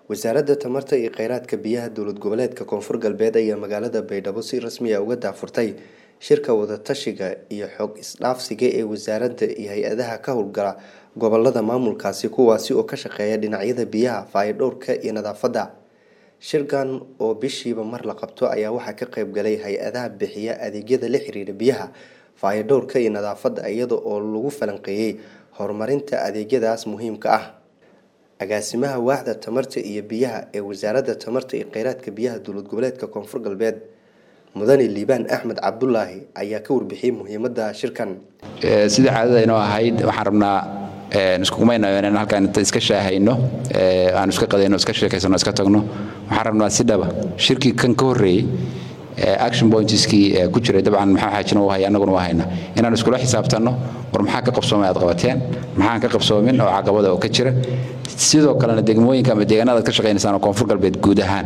wasaaradda tamarta iyo kheyraadka biyaha dowlad goboleedka koonfur galbeed ayaa magaalada baydhabo si rasmi ah uga daafurtay shirka wadatashiga iyo xog isdhaafsiga ee wasaaradda iyo hay-adaha ka howlgala gobolada maamulkaasi kuwaasi oo ka shaqeeya dhinacyada biyaha faayodhowrka iyo nadaafadda shirkan oo bishiiba mar la qabto ayaa waxaa ka qeybgalay hay-adaha bixiya adeegyada la xiriira biyaha faayodhowrka iyo nadaafadda iyada oo lagu falanqeeyey horumarinta adeegyadaas muhiimka ah agaasimaha waaxda tamarta iyo biyaha ee wasaaradda tamarta iyo kheyraadka biyaha dowlad goboleedka koonfur galbeed mudane liibaan axmed cabdulaahi ayaa ka warbixiyey muhiimada shirkan sidai caadada inoo ahayd waxaan rabnaa iskugumaynayo inaan halkaan inta iska shaahayno aanu iska qadayno iska sheekaysano iska tagno waxaan rabnaa si dhaba shirkii kan ka horreeyey action pointskii ku jiray dabcan maxaa xaajina u haya annaguna waa hayna inaan iskula xisaabtanno war maxaa ka qabsoomay aad qabateen maxaan ka qabsoomin oo caqabada oo ka jira sidoo kalena degmooyinka ama deegaanada ad ka shaqaynaysaan oo koonfur galbeed guud ahaan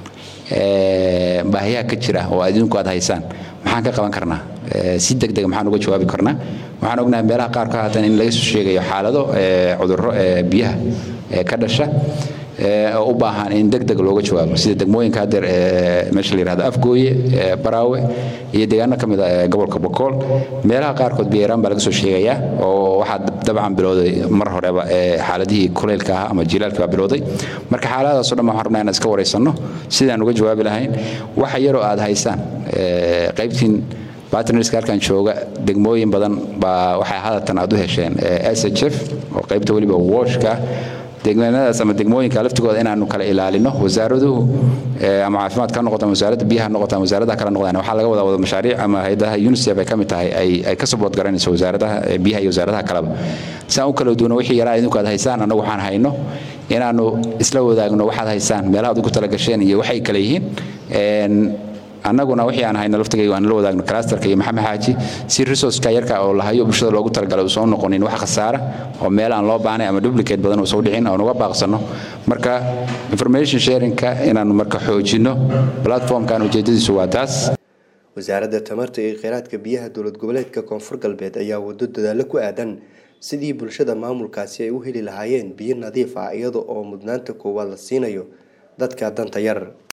baahiyaha ka jira oo adduunku aad haysaan maxaan ka qaban karnaa si degdeg maxaan uga jawaabi karnaa waxaan ognahay meelaha qaarka haatan in laga soo sheegayo xaalado cudurro biyaha ka dhasha oo u baahan in deg deg looga jawaabo sida degmooyinka hadeer meesha la yihahdo afgooye baraawe iyo deegaano ka mid a gobolka bokool meelaha qaarkood biyaraan baa laga soo sheegayaa oo waxaa dabcan bilowday mar horeba xaaladihii kuleylka ah ama jilaalka baa bilowday marka xaaladaasoo dhan waxaan rabnaa inaan iska waraysanno sidaan uga jawaabi lahayn waxa yaroo aad haysaan qaybtiin bartnerska halkan jooga degmooyin badan baa waxay hadatan aad u hesheen s h f oo qaybta weliba wooshka degmadaas ama degmooyinka laftigooda inaanu kala ilaalino wasaaraduhu ama caafimaad ka noqoto ama wasaaradda biyaha noqoto ama wasaaradaha kala noqdaan waxaa laga wadaa wada mashaariic ama hayadaha unicef ay ka mid tahay ay ka sabood garanayso wasaaradaha biyaha iyo wasaaradaha kaleba saan u kala duwano wixii yaraa idinku aad haysaan annagu waxaan hayno inaanu isla wadaagno waxaad haysaan meelaha ad ugu talagasheen iyo waxay kala yihiin annaguna wixii aan hayno laftigayga aan la wadaagno clastarka iyo maxamed xaaji si resourceka yarka oo lahayo bulshada loogu talagalay uusan u noqonin wax khasaara oo meel aan loo baahnay ama duplicate badan uusan u dhicin oon uga baaqsanno marka information sharingka inaanu marka xoojinno platformkan ujeedadiisu waa taas wasaaradda tamarta iyo kheyraadka biyaha dowlad goboleedka koonfur galbeed ayaa wado dadaalo ku aadan sidii bulshada maamulkaasi ay u heli lahaayeen biyo nadiif ah iyada oo mudnaanta koowaad la siinayo dadka danta yar